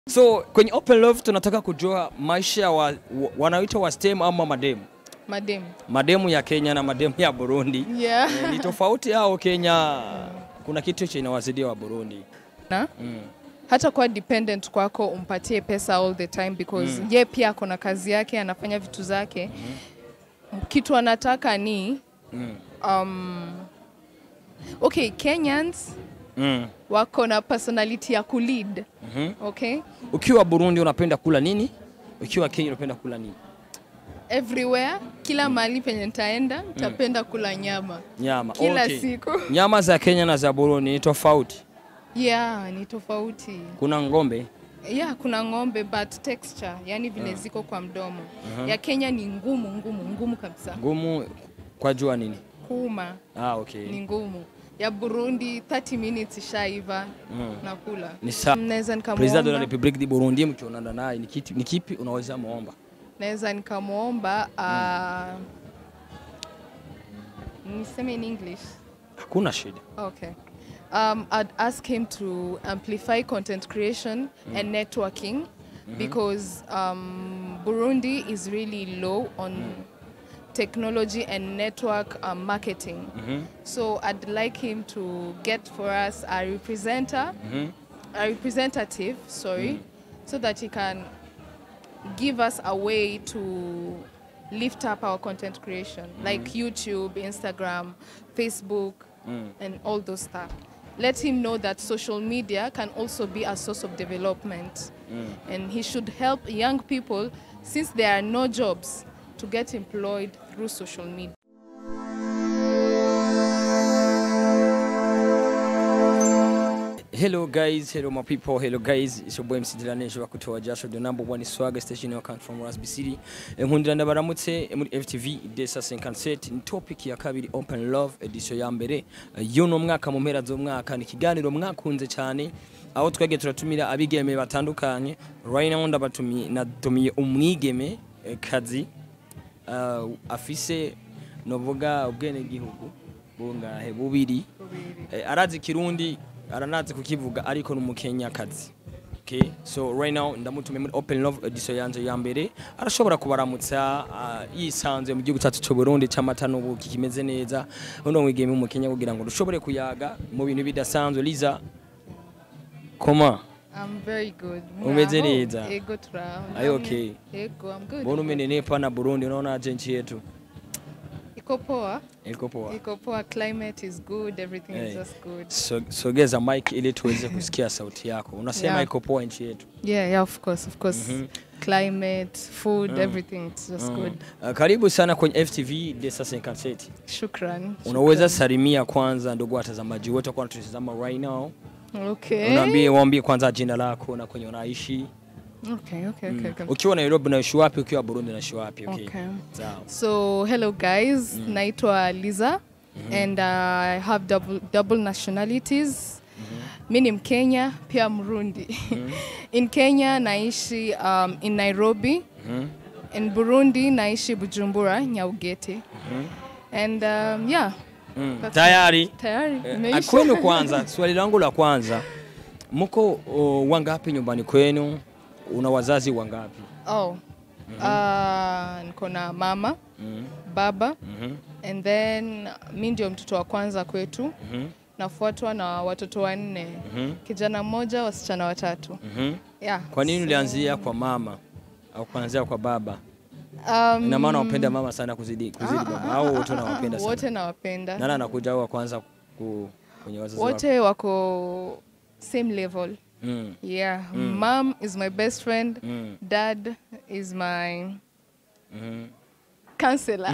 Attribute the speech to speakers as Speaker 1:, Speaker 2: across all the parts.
Speaker 1: So kwenye Open Love tunataka kujua maisha ya wa, wa, wanaoitwa wa STEM ama mademu,
Speaker 2: Madem.
Speaker 1: mademu ya Kenya na mademu ya Burundi
Speaker 2: Yeah.
Speaker 1: Eh, ni tofauti au Kenya kuna kitu chenye inawazidia wa Burundi?
Speaker 2: Na?
Speaker 1: Mm.
Speaker 2: Hata kuwa dependent kwako umpatie pesa all the time because ye pia ako na kazi yake anafanya vitu zake. Kitu anataka ni
Speaker 1: Mm.
Speaker 2: um, okay, Kenyans
Speaker 1: Mm.
Speaker 2: wako na personality ya kulead.
Speaker 1: Mhm.
Speaker 2: Okay?
Speaker 1: Ukiwa Burundi unapenda kula nini? Ukiwa Kenya unapenda kula nini?
Speaker 2: Everywhere, kila mahali penye nitaenda, nitapenda kula nyama.
Speaker 1: Nyama.
Speaker 2: Kila
Speaker 1: Okay.
Speaker 2: siku.
Speaker 1: Nyama za Kenya na za Burundi ni tofauti.
Speaker 2: Yeah, ni tofauti.
Speaker 1: Kuna ng'ombe.
Speaker 2: Yeah, kuna ng'ombe but texture, yani vile ziko kwa mdomo. Ya Kenya ni ngumu ngumu ngumu kabisa.
Speaker 1: Ngumu kwa jua nini?
Speaker 2: Kuuma
Speaker 1: Ah, okay.
Speaker 2: ni ngumu. Ya Burundi 30 minutes ishaiva
Speaker 1: Mm.
Speaker 2: nakula.
Speaker 1: Ni sawa.
Speaker 2: Naweza
Speaker 1: President de la
Speaker 2: nikamwomba,
Speaker 1: Republique du Burundi mkionana naye ni kipi, ni kipi unaweza muomba?
Speaker 2: naweza nikamwomba uh, niseme in English.
Speaker 1: Hakuna shida.
Speaker 2: Okay. Um, I'd ask him to amplify content creation and networking because um, Burundi is really low on technology and network um, marketing.
Speaker 1: Mhm.
Speaker 2: So I'd like him to get for us a representer,
Speaker 1: Mhm.
Speaker 2: a representative, sorry, so that he can give us a way to lift up our content creation, like YouTube, Instagram, Facebook, and all those stuff. Let him know that social media can also be a source of development, and he should help young people since there are no jobs to get employed through social media.
Speaker 1: Hello guys, hello my people, hello guys. It's your boy MC Dilanejo wa kutoa jasho the number one swagger station you come from Rasby City. Nkundira ndabaramutse muri FTV Desa 57 ni topic ya kabiri Open Love edition ya mbere. Eh, Yuno mwaka mu mpera z'umwaka ni kiganiro mwakunze cyane aho twege turatumira abigeme batandukanye. Right now ndabatumiye natumiye umwigeme eh, kazi uh, afise novuga ubwene gihugu bungahe bubiri Eh, arazi kirundi aranazi kukivuga ariko n'umukenyakazi okay so right now ndamutumiye muri open love edition yanje ya mbere arashobora kubaramutsa uh, yisanzuye mu gihugu cyacu cy'u Burundi cy'amata n'ubuki kimeze neza uno mwigeme umukenya kugira ngo dushobore kuyaga mu bintu bidasanzwe liza koma
Speaker 2: I'm very good.
Speaker 1: Umeze
Speaker 2: Muraho?
Speaker 1: neza?
Speaker 2: Ego turaho.
Speaker 1: Are you
Speaker 2: Namwe?
Speaker 1: okay?
Speaker 2: Ego, I'm good.
Speaker 1: mbona umenenepa na Burundi unaona aje nchi yetu
Speaker 2: Iko poa.
Speaker 1: iko poa
Speaker 2: Iko poa. Climate is good. Everything
Speaker 1: Hey.
Speaker 2: is just good.
Speaker 1: So- sogeza mic ili tuweze kusikia sauti yako unasema
Speaker 2: Yeah.
Speaker 1: iko poa nchi yetu
Speaker 2: Yeah, yeah, of course, of course. Climate, food, everything, it's just good.
Speaker 1: Uh, karibu sana kwenye FTV Desa 57
Speaker 2: Shukran.
Speaker 1: unaweza salimia kwanza ndugu watazamaji wote kwa tunatazama right now
Speaker 2: shukran. Okay.
Speaker 1: unaambie waambie kwanza jina lako na kwenye unaishi
Speaker 2: Okay, okay, okay, okay.
Speaker 1: ukiwa Nairobi unaishi wapi ukiwa Burundi unaishi wapi okay,
Speaker 2: Okay.
Speaker 1: sawa
Speaker 2: So, hello guys. Naitwa Liza and uh, I have double, double nationalities. Mi ni Mkenya, pia Mrundi. In Kenya naishi um, in Nairobi.
Speaker 1: Mhm.
Speaker 2: In Burundi naishi Bujumbura, Nyaugete. And um, yeah,
Speaker 1: Mm.
Speaker 2: That's-
Speaker 1: tayari
Speaker 2: tayari
Speaker 1: Eh,
Speaker 2: imeisha.
Speaker 1: kwenu kwanza swali langu la kwanza mko uh, wangapi nyumbani kwenu una wazazi wangapi
Speaker 2: Oh. Uh, niko na mama,
Speaker 1: Mhm.
Speaker 2: baba
Speaker 1: Mhm.
Speaker 2: and then mi ndio mtoto wa kwanza kwetu.
Speaker 1: Mhm.
Speaker 2: Nafuatwa na watoto wanne.
Speaker 1: Mhm.
Speaker 2: Kijana mmoja, wasichana watatu.
Speaker 1: Mhm.
Speaker 2: Yeah.
Speaker 1: kwa nini
Speaker 2: so,
Speaker 1: ulianzia kwa mama au kuanzia kwa baba
Speaker 2: Um,
Speaker 1: ina maana unapenda mama sana kuzidi kuzidi baba au wote unawapenda sana
Speaker 2: wote nawapenda.
Speaker 1: nani anakuja wa kwanza ku, kwenye wazazi wako
Speaker 2: Wote wako same level.
Speaker 1: mm.
Speaker 2: Yeah. Mom is my best friend.
Speaker 1: Mm.
Speaker 2: Dad is my
Speaker 1: Mhm.
Speaker 2: counselor.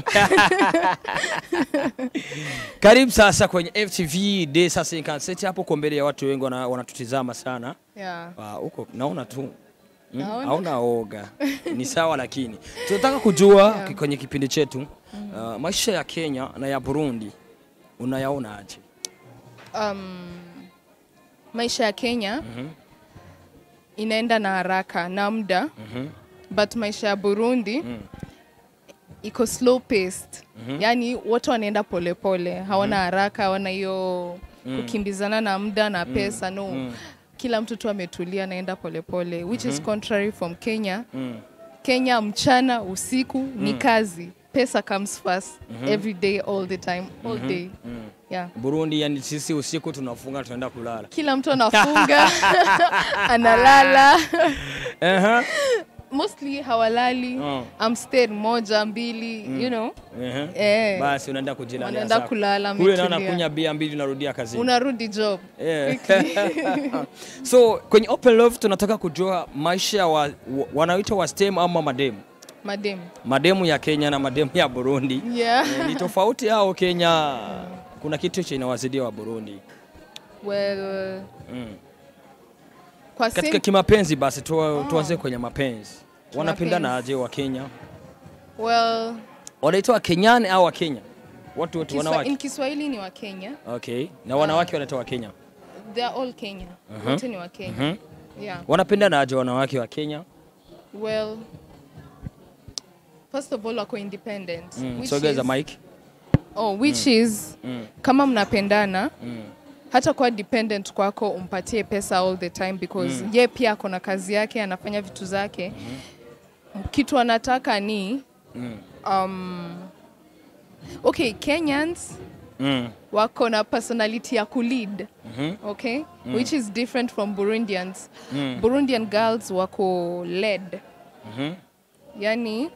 Speaker 1: karibu sasa kwenye FTV Day sasa inkanseti hapo kwa mbele ya watu wengi wana- wanatutizama sana
Speaker 2: yeah.
Speaker 1: Ah, huko naona tu Mm,
Speaker 2: Naona.
Speaker 1: hauna oga ni sawa lakini tunataka kujua ki- kwenye kipindi chetu uh, maisha ya Kenya na ya Burundi unayaona aje
Speaker 2: um, maisha ya Kenya
Speaker 1: Mhm.
Speaker 2: inaenda na haraka na muda
Speaker 1: Mhm.
Speaker 2: but maisha ya Burundi
Speaker 1: Mm.
Speaker 2: iko slow paced yaani wote wanaenda polepole hawana haraka hawana hiyo kukimbizana na muda na pesa no
Speaker 1: Mm.
Speaker 2: kila mtu tu ametulia anaenda polepole which is contrary from Kenya.
Speaker 1: Mm.
Speaker 2: Kenya mchana usiku ni kazi. Pesa comes first every day all the time all day. Yeah.
Speaker 1: Burundi yani sisi usiku tunafunga tunaenda kulala.
Speaker 2: Kila mtu anafunga analala.
Speaker 1: Aha.
Speaker 2: Mostly hawalali.
Speaker 1: Mm.
Speaker 2: I'm stayed moja mbili, you know.
Speaker 1: Aha.
Speaker 2: Eh.
Speaker 1: Basi unaenda kujilalia.
Speaker 2: Wanaenda
Speaker 1: zako.
Speaker 2: kulala,
Speaker 1: Kule naona
Speaker 2: ametulia.
Speaker 1: kunya bia mbili unarudia kazini.
Speaker 2: Unarudi job.
Speaker 1: Yeah. so kwenye Open Love tunataka kujua maisha ya wa, wa, wanaoitwa wa STEM ama mademu.
Speaker 2: Madem.
Speaker 1: Mademu ya Kenya na mademu ya Burundi.
Speaker 2: Yeah.
Speaker 1: Eh, ni tofauti hao Kenya. Kuna kitu cha inawazidia wa Burundi.
Speaker 2: Well,
Speaker 1: Mm.
Speaker 2: kwa
Speaker 1: Katika
Speaker 2: sim-
Speaker 1: kimapenzi basi tu, tuanze kwenye mapenzi. Wanapendana
Speaker 2: Kimapenzi.
Speaker 1: aje wa Kenya?
Speaker 2: well,
Speaker 1: Wanaitwa wa Kenyani au wa Kenya? Watu wote
Speaker 2: Kiswa,
Speaker 1: wanawake.
Speaker 2: in Kiswahili ni wa Kenya.
Speaker 1: Okay. Na wanawake wanaitwa wa Kenya.
Speaker 2: They are all Kenya. Wote ni wa Kenya.
Speaker 1: Mhm.
Speaker 2: Yeah.
Speaker 1: Wanapendana aje wanawake wa Kenya?
Speaker 2: Well, first of all wako independent.
Speaker 1: Mm.
Speaker 2: which
Speaker 1: Sogeza
Speaker 2: is-
Speaker 1: mic.
Speaker 2: Oh, which is
Speaker 1: Mm.
Speaker 2: kama mnapendana
Speaker 1: Mm.
Speaker 2: hata kuwa dependent kwako umpatie pesa all the time because ye pia ako na kazi yake anafanya vitu zake kitu anataka ni
Speaker 1: Mm.
Speaker 2: um, okay Kenyans
Speaker 1: Mm.
Speaker 2: wako na personality ya kulead
Speaker 1: Mhm.
Speaker 2: okay which is different from Burundians
Speaker 1: Mm.
Speaker 2: Burundian girls wako led
Speaker 1: Mhm.
Speaker 2: yani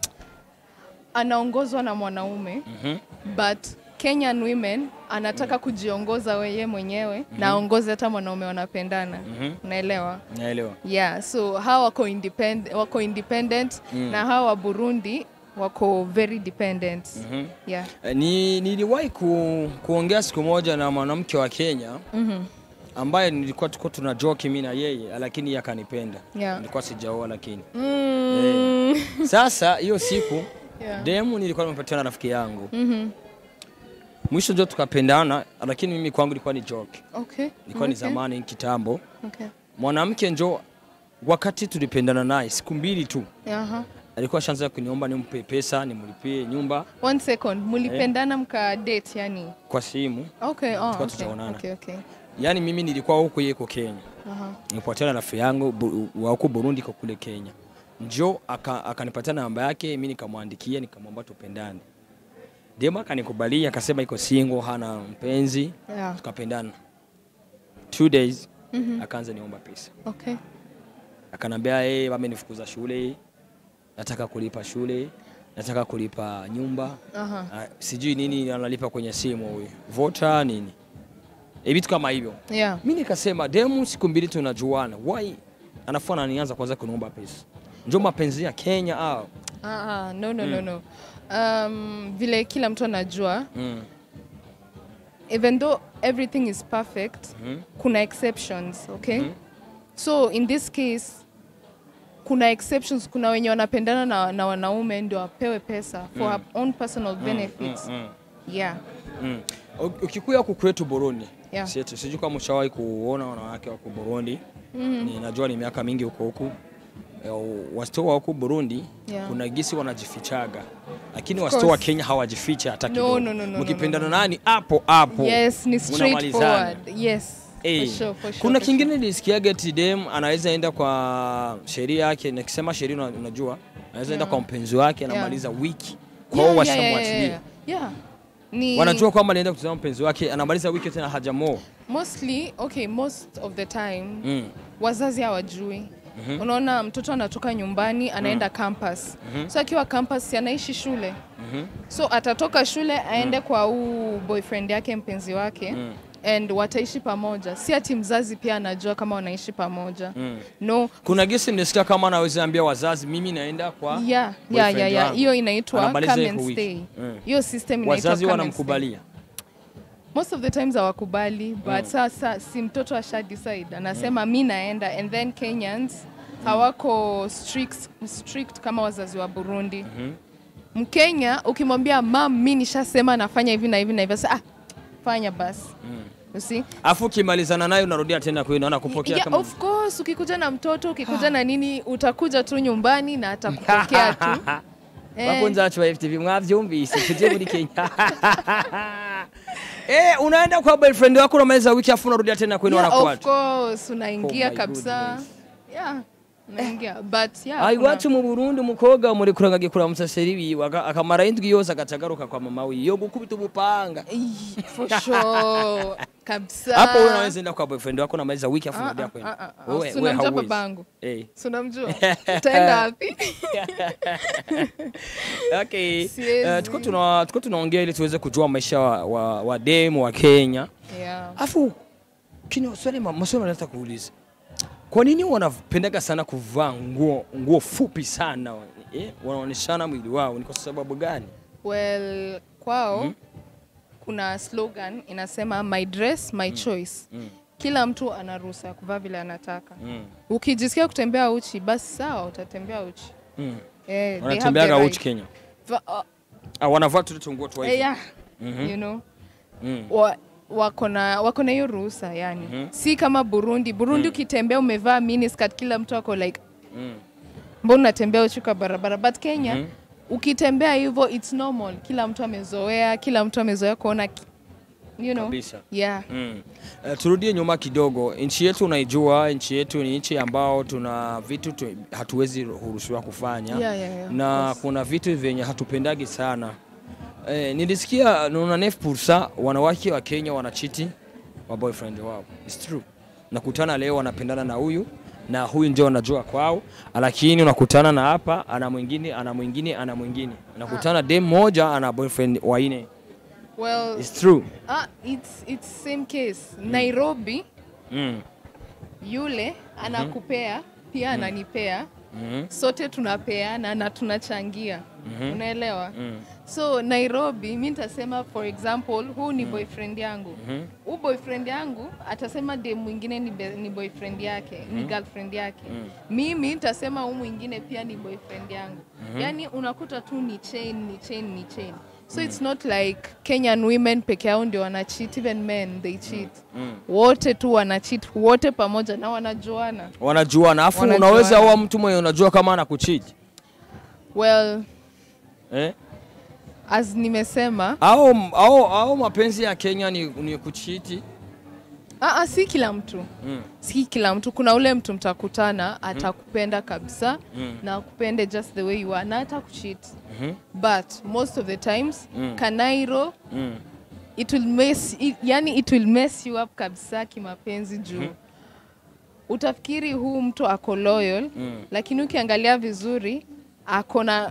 Speaker 2: anaongozwa na mwanaume
Speaker 1: Mhm.
Speaker 2: but Kenyan women anataka kujiongoza weye mwenyewe na aongoze hata mwanaume wanapendana
Speaker 1: Mhm.
Speaker 2: unaelewa
Speaker 1: Naelewa.
Speaker 2: yeah so hawa wako independent, wako independent na hawa wa Burundi wako very dependent
Speaker 1: Mhm.
Speaker 2: yeah
Speaker 1: Eh, Ni niliwahi ku, kuongea siku moja na mwanamke wa Kenya
Speaker 2: Mhm.
Speaker 1: ambaye nilikuwa tuko tuna joke mimi na yeye lakini yeye akanipenda.
Speaker 2: Yeah.
Speaker 1: Nilikuwa sijaoa lakini.
Speaker 2: Mm.
Speaker 1: Sasa hiyo siku
Speaker 2: Yeah.
Speaker 1: demu nilikuwa nimepatiwa na rafiki yangu.
Speaker 2: Mhm.
Speaker 1: Mwisho ndio tukapendana lakini mimi kwangu ilikuwa ni joke.
Speaker 2: Okay.
Speaker 1: Ilikuwa ni
Speaker 2: Okay.
Speaker 1: zamani kitambo.
Speaker 2: Okay.
Speaker 1: Mwanamke njo wakati tulipendana naye siku mbili tu
Speaker 2: Aha.
Speaker 1: alikuwa shanza kuniomba nimpe pesa nimlipie nyumba
Speaker 2: One second, mulipendana mka date yani.
Speaker 1: kwa simu.
Speaker 2: Okay, oh,
Speaker 1: Tulikuwa
Speaker 2: okay.
Speaker 1: tutaonana.
Speaker 2: Okay, okay.
Speaker 1: Yaani mimi nilikuwa huko yeye yuko Kenya.
Speaker 2: Aha.
Speaker 1: Nilipatiana na rafiki yangu bu- wa huko Burundi kwa kule Kenya. Njo aka- akanipatia namba yake, mimi nikamwandikia nikamwomba tupendane. Dema akanikubalia akasema iko single, hana mpenzi,
Speaker 2: Yeah.
Speaker 1: tukapendana. Two days akaanza niomba pesa.
Speaker 2: Okay.
Speaker 1: Akanambia yeye wamenifukuza shule, nataka kulipa shule, nataka kulipa nyumba.
Speaker 2: Aha.
Speaker 1: Ah, sijui nini analipa kwenye simu huyu. Vota nini? E, vitu kama hivyo.
Speaker 2: Yeah.
Speaker 1: Mi nikasema demu, siku mbili tunajuana, why anafua ananianza kwanza kuniomba pesa? Njo mapenzi ya Kenya au?
Speaker 2: Ah, ah, no, no, no, no. Um, vile kila mtu anajua
Speaker 1: Mm.
Speaker 2: even though everything is perfect
Speaker 1: Mhm.
Speaker 2: kuna exceptions okay so in this case kuna exceptions kuna wenye wanapendana na, na wanaume ndio wapewe pesa for her own personal benefits
Speaker 1: Mm.
Speaker 2: yeah
Speaker 1: Mm. U- Ukikuya huku kwetu Burundi,
Speaker 2: Yeah.
Speaker 1: sisi- sijui kama ushawahi kuona wanawake wako Burundi. Ni, najua ni miaka mingi huko huku Eh, wasito wa huku Burundi
Speaker 2: Yeah.
Speaker 1: kuna gisi wanajifichaga, lakini
Speaker 2: Of
Speaker 1: wasito wa
Speaker 2: course.
Speaker 1: Kenya hawajificha hata
Speaker 2: No,
Speaker 1: kidogo.
Speaker 2: no, no, no,
Speaker 1: Mkipendana
Speaker 2: no, no.
Speaker 1: nani hapo hapo
Speaker 2: yes ni
Speaker 1: mnamalizana.
Speaker 2: straightforward yes
Speaker 1: Eh,
Speaker 2: for sure, for sure,
Speaker 1: kuna
Speaker 2: for
Speaker 1: kingine nilisikiaga eti dem anaweza enda kwa sheria yake, nikisema sheria una- unajua, anaweza enda
Speaker 2: Yeah.
Speaker 1: kwa mpenzi wake
Speaker 2: Yeah.
Speaker 1: anamaliza wiki
Speaker 2: sure.
Speaker 1: kwao,
Speaker 2: Yeah, yeah, yeah,
Speaker 1: washamwachilia
Speaker 2: yeah, yeah. Ni
Speaker 1: wanajua kwamba alienda kutazama mpenzi wake, anamaliza wiki tena hajamoa.
Speaker 2: mostly okay most of the time
Speaker 1: Mm.
Speaker 2: wazazi hawajui unaona mtoto anatoka nyumbani anaenda campus so akiwa campus si anaishi shule so atatoka shule aende kwa huu boyfriend yake mpenzi wake and wataishi pamoja si ati mzazi pia anajua kama wanaishi pamoja no
Speaker 1: Kuna gisi nilisikia kama anaweza ambia wazazi, mimi naenda kwa
Speaker 2: yeah, yeah,
Speaker 1: boyfriend
Speaker 2: yeah, yeah.
Speaker 1: wangu.
Speaker 2: hiyo inaitwa
Speaker 1: Anamaliza
Speaker 2: come
Speaker 1: iko
Speaker 2: and
Speaker 1: wiki.
Speaker 2: stay
Speaker 1: Mm.
Speaker 2: hiyo system inaitwa
Speaker 1: wazazi
Speaker 2: come and stay.
Speaker 1: wanamkubalia.
Speaker 2: most of the times hawakubali but sasa si mtoto asha decide anasema mi naenda and then Kenyans hawako strict, strict kama wazazi wa Burundi Mkenya ukimwambia mam mi nishasema nafanya hivi na hivi na hivi sasa ah, fanya basi you see
Speaker 1: Afu ukimalizana naye unarudia tena kwenu, anakupokea
Speaker 2: yeah,
Speaker 1: kama
Speaker 2: of course ukikuja na mtoto ukikuja na nini utakuja tu nyumbani na atakupokea tu Eh.
Speaker 1: bakunzi bacu ba FTV mwavyumvise tuje muri Kenya Eh, unaenda kwa boyfriend wako unamaliza wiki afu unarudia tena kwenu
Speaker 2: Yeah, of
Speaker 1: wanakuacha.
Speaker 2: course unaingia
Speaker 1: Oh my
Speaker 2: kabisa
Speaker 1: goodness.
Speaker 2: yeah unaingia but yeah
Speaker 1: Ai
Speaker 2: kuna-
Speaker 1: wacu mu Burundi umukobwa muri kuranga kuramutsa sheri wiwe aka- akamara indwi yose agaca agaruka kwa mama wiwe yo gukubita ubupanga.
Speaker 2: Ih, for sure kabisa
Speaker 1: Hapo wewe unaweza enda kwa boyfriend wako unamaliza wiki afu
Speaker 2: Ah,
Speaker 1: unarudia
Speaker 2: ah,
Speaker 1: kwenu.
Speaker 2: ah, ah.
Speaker 1: Wewe
Speaker 2: Si
Speaker 1: wewe
Speaker 2: unamjua
Speaker 1: hauwezi.
Speaker 2: babangu
Speaker 1: Eh.
Speaker 2: Si unamjua utaenda wapi
Speaker 1: Okay.
Speaker 2: Siwezi.
Speaker 1: Uh, tuko tuna tuko tunaongea ili tuweze kujua maisha wa, wa, wa demu wa Kenya.
Speaker 2: yeah
Speaker 1: Afu kini swali ma- maswali nataka kuuliza. Kwa nini wanapendaga sana kuvaa nguo nguo fupi sana? Eh, wanaoneshana mwili wao ni kwa sababu gani?
Speaker 2: well kwao kuna slogan inasema my dress my choice
Speaker 1: Mm.
Speaker 2: kila mtu ana ruhusa ya kuvaa vile anataka
Speaker 1: Mm.
Speaker 2: ukijisikia kutembea uchi basi sawa utatembea uchi
Speaker 1: Mm.
Speaker 2: eh, they have the
Speaker 1: Wanatembeaga
Speaker 2: right.
Speaker 1: uchi Kenya.
Speaker 2: Va- uh,
Speaker 1: Ah, wanavaa tu tunguo tu
Speaker 2: eh,
Speaker 1: hivi.
Speaker 2: yeah,
Speaker 1: Mhm.
Speaker 2: you know
Speaker 1: Mm.
Speaker 2: wa, wako na wako na hiyo ruhusa yani
Speaker 1: Mhm.
Speaker 2: si kama Burundi Burundi ukitembea umevaa miniskirt kila mtu ako like
Speaker 1: Mm.
Speaker 2: mbona unatembea uchi kwa barabara but Kenya
Speaker 1: Mhm.
Speaker 2: ukitembea hivyo it's normal kila mtu amezoea kila mtu amezoea kuona ki- you know
Speaker 1: Kabisa.
Speaker 2: yeah
Speaker 1: Mm. Uh, turudie nyuma kidogo. Nchi yetu unaijua, nchi yetu ni nchi ambao tuna vitu tu, hatuwezi ruhusiwa kufanya
Speaker 2: Yeah, yeah, yeah,
Speaker 1: na
Speaker 2: of course.
Speaker 1: kuna vitu vyenye hatupendagi sana. Eh, nilisikia nuna nef pursa wanawake wa Kenya wanachiti wa boyfriend wao. It's true. Nakutana leo wanapendana na huyu na huyu ndio wanajua kwao, lakini unakutana na hapa ana mwingine ana mwingine ana mwingine. Nakutana dem moja ana boyfriend waine.
Speaker 2: well
Speaker 1: It's true.
Speaker 2: ah, it's it's same case Nairobi
Speaker 1: Mm.
Speaker 2: yule anakupea pia ananipea
Speaker 1: Mhm.
Speaker 2: sote tunapeana na tunachangia unaelewa
Speaker 1: Mm.
Speaker 2: so nairobi mi nitasema for example huu ni boyfriend yangu
Speaker 1: Mhm.
Speaker 2: huu boyfriend yangu atasema dem mwingine ni, be, ni boyfriend yake ni girlfriend yake mimi nitasema huu mwingine pia ni boyfriend yangu yaani unakuta tu ni chain ni chain ni chain so it's not like kenyan women peke yao ndio wana cheat even men they cheat
Speaker 1: Mm.
Speaker 2: wote tu wana cheat wote pamoja na wanajuana
Speaker 1: wanajuana afu
Speaker 2: Wanajuana.
Speaker 1: unaweza uwa mtu mwenye unajua kama anakuchiti
Speaker 2: well
Speaker 1: eh?
Speaker 2: as nimesema
Speaker 1: au, au, au mapenzi ya Kenya ni, ni kuchiti
Speaker 2: aa, si kila mtu
Speaker 1: mm.
Speaker 2: si kila mtu kuna ule mtu mtakutana atakupenda kabisa
Speaker 1: Mm.
Speaker 2: na akupende just the way you are na hata kucheat
Speaker 1: Mhm.
Speaker 2: but most of the times
Speaker 1: Mm.
Speaker 2: kanairo
Speaker 1: Mm.
Speaker 2: it will mess it, yani it will mess you up kabisa kimapenzi juu utafikiri huu mtu ako loyal
Speaker 1: Mm.
Speaker 2: lakini ukiangalia vizuri akona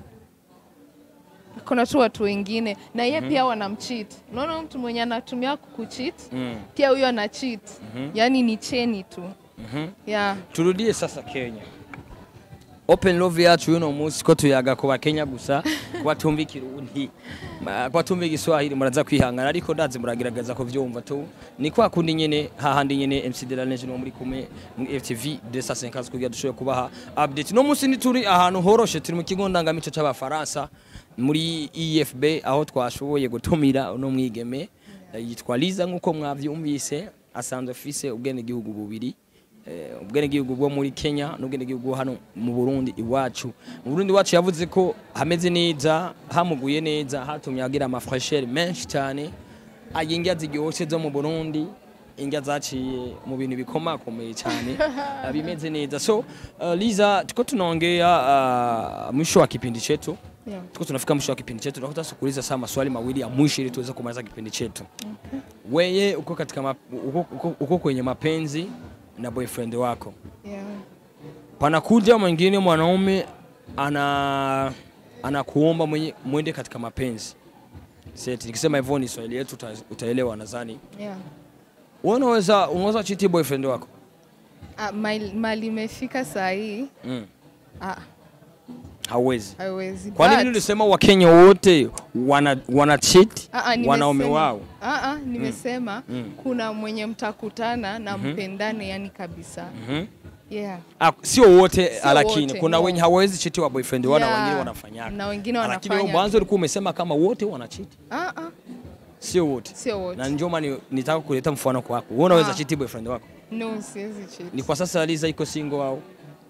Speaker 2: akona tu watu wengine na ye pia wanamcheat unaona huyu mtu mwenye anatumia kukucheat
Speaker 1: Mm.
Speaker 2: pia huyo ana cheat yani ni cheni tu
Speaker 1: Mhm.
Speaker 2: yeah.
Speaker 1: turudie sasa Kenya open love yacu yuno munsi ko tuyaga ku bakenya gusa ku batumva ikirundi Ma- ku batumva igiswahili muraza kwihangana ariko ndazi muragerageza kuvyumva tu ni kwa kundi nyene hahandi nyene MC de la Legend wo muri kumwe mu FTV 250 kugira dushoboye kubaha update no munsi ni turi ahantu horoshe turi mu kigo ndangamico c'abafaransa muri EFB aho twashoboye gutumira uno mwigeme eh, yitwa Liza nkuko mwavyumvise asanzwe afise ubwenegihugu bubiri eh, ubwenegihugu bwo muri Kenya n'ubwenegihugu bwo hano mu Burundi iwacu mu Burundi iwacu yavuze ko hameze neza hamuguye neza hatumye agira amafreshere menshi cyane ayingia ziryoshe zo mu Burundi ingia zaciye mu bintu bikomakomeye cyane ah, bimeze neza so uh, Liza tuko tunaongea uh, mwisho wa kipindi chetu
Speaker 2: Yeah.
Speaker 1: tuko tunafika mwisho wa kipindi chetu tunataka kuuliza saa maswali mawili ya mwisho ili tuweze kumaliza kipindi chetu weye uko katika map, uko, uko, uko kwenye mapenzi na boyfriend wako
Speaker 2: Yeah.
Speaker 1: panakuja mwingine mwanaume ana anakuomba mwenye mwende katika mapenzi seti nikisema hivyo ni swahili yetu uta, utaelewa nadhani
Speaker 2: Yeah.
Speaker 1: wewe unaweza unaweza chiti boyfriend wako
Speaker 2: Ah, mali mali imefika saa hii
Speaker 1: mm.
Speaker 2: ah,
Speaker 1: hauwezi
Speaker 2: haiwezi
Speaker 1: kwa nini
Speaker 2: But-
Speaker 1: ulisema wakenya wote wana, wana cheat
Speaker 2: Ah, ah,
Speaker 1: wanaume
Speaker 2: nimesema-
Speaker 1: wao
Speaker 2: Ah, ah, nimesema
Speaker 1: Mm.
Speaker 2: kuna mwenye mtakutana na mpendane yani kabisa
Speaker 1: Mhm.
Speaker 2: yeah.
Speaker 1: Ah, sio wote
Speaker 2: Sio
Speaker 1: lakini
Speaker 2: wote,
Speaker 1: kuna
Speaker 2: no.
Speaker 1: wenye hawawezi chiti wa boyfriend wao na
Speaker 2: Yeah.
Speaker 1: wengine wanafanyaga
Speaker 2: na wengine
Speaker 1: lakini wewe
Speaker 2: wanafanya
Speaker 1: mwanzo ulikuwa umesema kama wote wanachiti
Speaker 2: ah, ah,
Speaker 1: sio wote
Speaker 2: sio wote
Speaker 1: na ndio maana nitaka kuleta mfano kwako wewe unaweza
Speaker 2: Ah.
Speaker 1: chiti boyfriend wako
Speaker 2: no siwezi cheat.
Speaker 1: ni kwa sasa Liza iko single au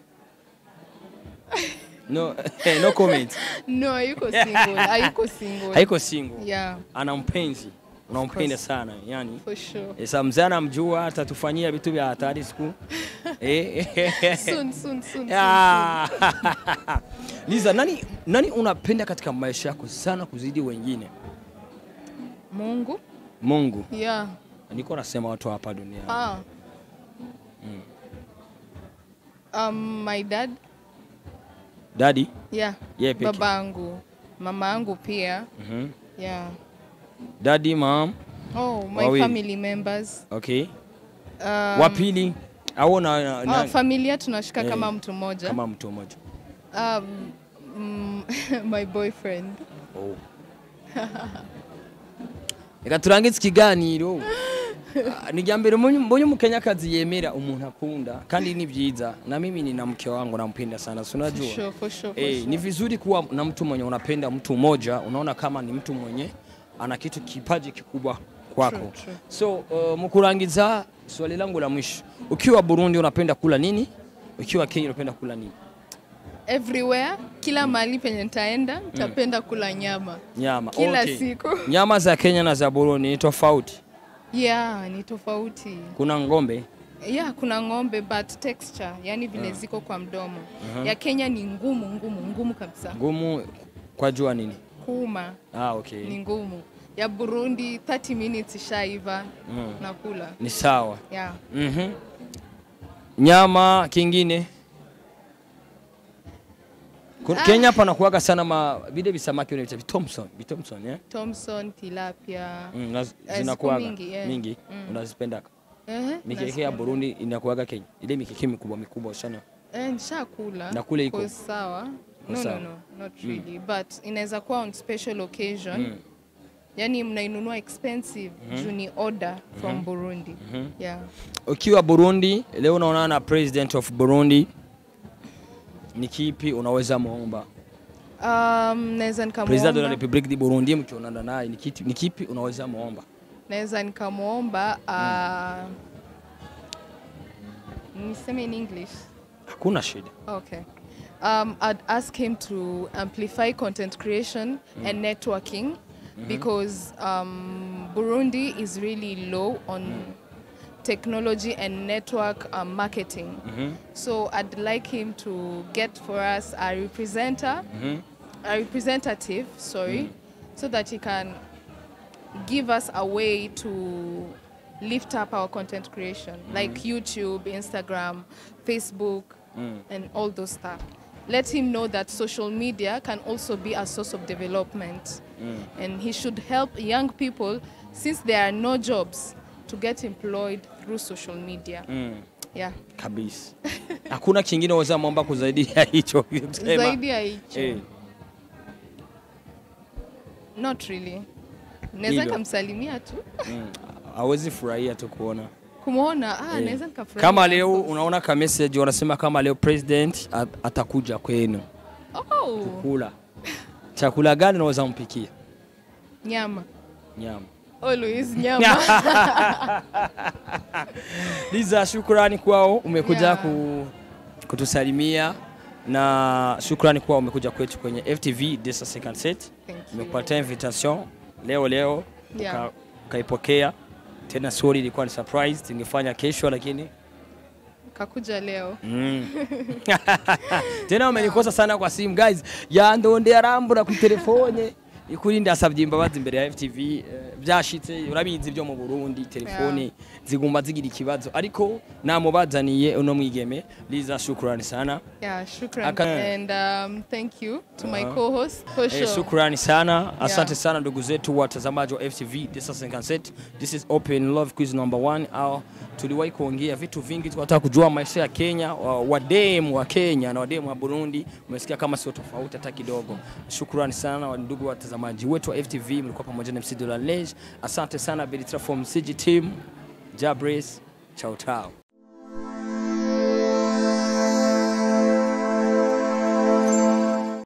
Speaker 1: no no comment
Speaker 2: no hayuko single hayuko single
Speaker 1: haiko single
Speaker 2: yeah
Speaker 1: ana mpenzi unampenda
Speaker 2: course.
Speaker 1: sana yani
Speaker 2: For sure.
Speaker 1: Eh, sa mzee anamjua atatufanyia vitu vya hatari siku Eh,
Speaker 2: Soon, soon, soon. soon,
Speaker 1: Ah. Liza, nani, nani unapenda katika maisha yako sana kuzidi wengine?
Speaker 2: soon. Mungu.
Speaker 1: Mungu.
Speaker 2: Yeah.
Speaker 1: Niko nasema watu hapa duniani.
Speaker 2: Ah. Um, my dad.
Speaker 1: Daddy?
Speaker 2: Yeah.
Speaker 1: Yeye peke.
Speaker 2: Babangu. Mama yangu pia.
Speaker 1: Mhm.
Speaker 2: Yeah.
Speaker 1: Daddy, mom.
Speaker 2: Oh, my
Speaker 1: Wawili.
Speaker 2: family members.
Speaker 1: Okay.
Speaker 2: Um,
Speaker 1: Wa pili au na, na, na
Speaker 2: ah, familia tunashika
Speaker 1: Eh,
Speaker 2: kama mtu mmoja.
Speaker 1: kama mtu mmoja.
Speaker 2: Um, mm, my boyfriend.
Speaker 1: Oh. Reka turangize ikiganiro. Ah, Ni jambo mbonye umukenyakazi yemera umuntu akunda kandi ni byiza na mimi nina mke wangu nampenda sana si
Speaker 2: For
Speaker 1: unajua
Speaker 2: sure, for sure, for
Speaker 1: Eh,
Speaker 2: sure.
Speaker 1: ni vizuri kuwa na mtu mwenye unapenda mtu mmoja, unaona kama ni mtu mwenye ana kitu kipaji kikubwa kwako.
Speaker 2: True, true.
Speaker 1: So uh, mkurangiza, swali langu la mwisho, ukiwa Burundi unapenda kula nini? Ukiwa Kenya unapenda kula nini?
Speaker 2: Everywhere, kila mahali penye nitaenda, nitapenda kula nyama.
Speaker 1: Nyama.
Speaker 2: Kila
Speaker 1: Okay.
Speaker 2: siku.
Speaker 1: Nyama za Kenya na za Burundi ni tofauti.
Speaker 2: Yeah, ni tofauti.
Speaker 1: Kuna ng'ombe
Speaker 2: Yeah, kuna ng'ombe but texture, yani vile ziko kwa mdomo. Ya Kenya ni ngumu, ngumu, ngumu kabisa.
Speaker 1: ngumu kwa jua nini?
Speaker 2: Kuuma
Speaker 1: Ah, okay.
Speaker 2: ni ngumu. Ya Burundi 30 minutes ishaiva
Speaker 1: Mm.
Speaker 2: nakula.
Speaker 1: Ni sawa.
Speaker 2: Yeah.
Speaker 1: Mhm. Nyama kingine Ku- Kenya panakuwaga sana ma vile visamaki vile vita Thompson, Thompson eh?
Speaker 2: Thompson, tilapia.
Speaker 1: Mm, na
Speaker 2: Eh,
Speaker 1: zinakuwaga
Speaker 2: ziko mingi, yeah.
Speaker 1: mingi
Speaker 2: Mm.
Speaker 1: unazipenda.
Speaker 2: Eh,
Speaker 1: Mikeke ya
Speaker 2: nazipenda.
Speaker 1: Burundi inakuwaga Kenya, ile mikeke mikubwa mikubwa sana.
Speaker 2: Eh, nishakula.
Speaker 1: Na kule iko?
Speaker 2: Kwa sawa.
Speaker 1: Iko
Speaker 2: No,
Speaker 1: sawa.
Speaker 2: no, no, not really. But inaweza kuwa on special occasion.
Speaker 1: Mm.
Speaker 2: Yani mnainunua expensive juu ni order from Burundi. Yeah.
Speaker 1: Ukiwa Burundi leo unaonana na president of Burundi, ni kipi unaweza muomba
Speaker 2: Um, naweza
Speaker 1: president de la
Speaker 2: nikamwomba
Speaker 1: Republique du Burundi, mkionana naye ni kipi, ni kipi unaweza muomba?
Speaker 2: naweza nikamwomba uh, niseme in English.
Speaker 1: Hakuna shida.
Speaker 2: Okay. Um, I'd ask him to amplify content creation and networking because um, Burundi is really low on technology and network um, marketing. So I'd like him to get for us a representer, a representative, sorry, so that he can give us a way to lift up our content creation, like YouTube, Instagram, Facebook, and all those stuff. Let him know that social media can also be a source of development, and he should help young people since there are no jobs to get employed through social media.
Speaker 1: Mm.
Speaker 2: Yeah,
Speaker 1: kabisa hakuna kingine waweza mwomba kuzaidi ya hicho kusema.
Speaker 2: zaidi ya hicho,
Speaker 1: Eh,
Speaker 2: not really. Naweza
Speaker 1: Hilo.
Speaker 2: nikamsalimia tu
Speaker 1: mm, hawezi furahia tu kuona
Speaker 2: kumwona, ah,
Speaker 1: Eh.
Speaker 2: naweza nikafurahi.
Speaker 1: kama leo unaona ka message wanasema kama leo president at- atakuja kwenu
Speaker 2: oh,
Speaker 1: kula chakula gani unaweza mpikia
Speaker 2: nyama
Speaker 1: nyama
Speaker 2: always nyama
Speaker 1: Liza, shukrani kwao umekuja
Speaker 2: Yeah.
Speaker 1: ku, kutusalimia na shukrani kwao umekuja kwetu kwenye FTV Desa Second Set.
Speaker 2: Thank you.
Speaker 1: Nimekupatia invitation leo leo
Speaker 2: Yeah.
Speaker 1: uka- ukaipokea tena. Sorry, ilikuwa ni surprise, tungefanya kesho lakini
Speaker 2: kakuja leo
Speaker 1: Mm. tena umenikosa sana kwa simu guys yandonde arambura ku telefone ikuri ndasabye imbabazi imbere ya FTV eh, byashitse urabizi byo mu Burundi telefone zigumba zigira ikibazo ariko namubazaniye uno mwigeme Liza shukrani sana
Speaker 2: yeah shukran
Speaker 1: Aka-
Speaker 2: and um, thank you to my
Speaker 1: Uh-huh.
Speaker 2: co-host for sure
Speaker 1: Eh, shukrani sana asante
Speaker 2: Yeah.
Speaker 1: sana ndugu zetu watazamaji wa FTV This is Sunset. This is Open Love Quiz number one. Au tuliwahi kuongea vitu vingi, tukataka kujua maisha ya Kenya, wa- wademu wa Kenya na wademu wa Burundi. Umesikia kama sio tofauti hata kidogo. Shukrani sana wa ndugu watazamaji wetu wa FTV, mlikuwa pamoja na MC Dolalej. Asante sana Beritra from CG team. Jabres, chao chao.